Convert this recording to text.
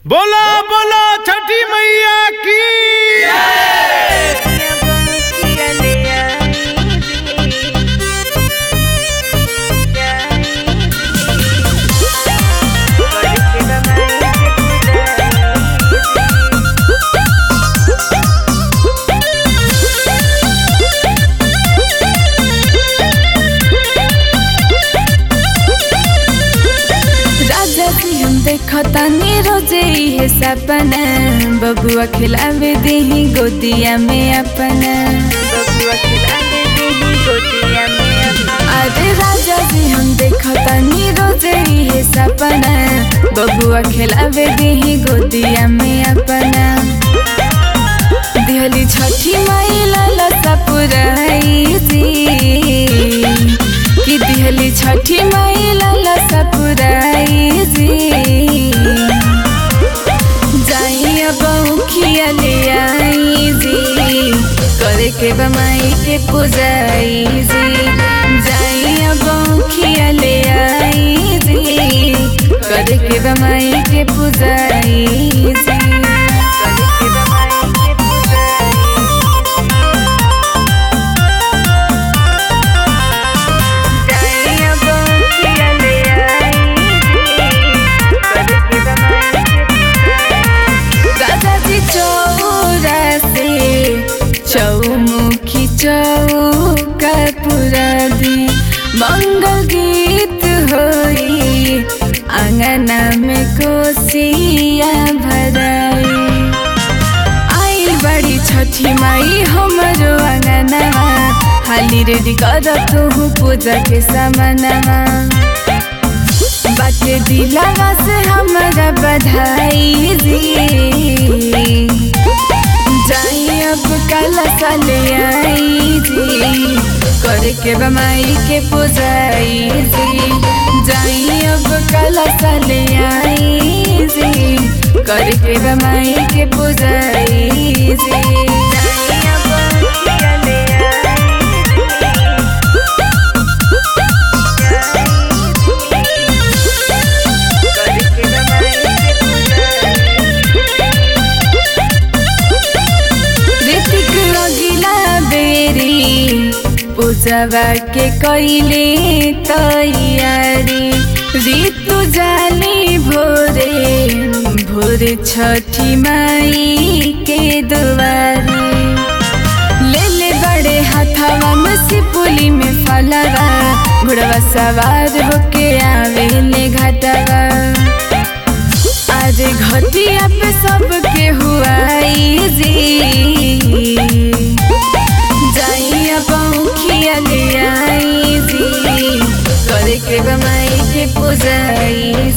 बोला बोला छठी मैया की राजा जी हम देखतानी रोजे इहे सपना बबुआ खिलावे देही गोदिया में अपना अरे राजा जी हम देखतानी रोजे इहे सपना बबुआ खिलावे देही गोदिया में अपना दिहली छठी माई लाला सपुराई जी कि दिहली छठी माई लाला सपुराई जी जाई अब उखिया ले आई जी करे के बमाई के पुजाई जी जाई अब उखिया ले आई जी करे के बमाई के पुजाई जी करे के बमाई के पुजाई दादाजी चौरा से चौमुखी चौका पुरा दी मंगल गीत होई आंगना में कोसिया भराई आइल बड़ी छठी माई हमरो आंगनवा हाली रेडी कर तू पूजा के सामानमा बाटे दिलावा से हमारा बधाई जी जाई अब कल साले आई जी करे के बमाई के पुजाई जी जाई अब कल साले आई जी करे के बमाई के पुजाई जी जाई अब किया ले ऋतिक अगिला बेरी पूजवा के कैले तैयारी ऋतु जाली भोरे भोरे छठी माई के दुआरी ले ले बड़े हाथावा में सिपुली में फलवा घोड़वा सवार होके आवे ले घाटवा आज घटिया पे सबके हुआई जी जाई अब औखिया ले आई जी करे के बमाई के पुजाई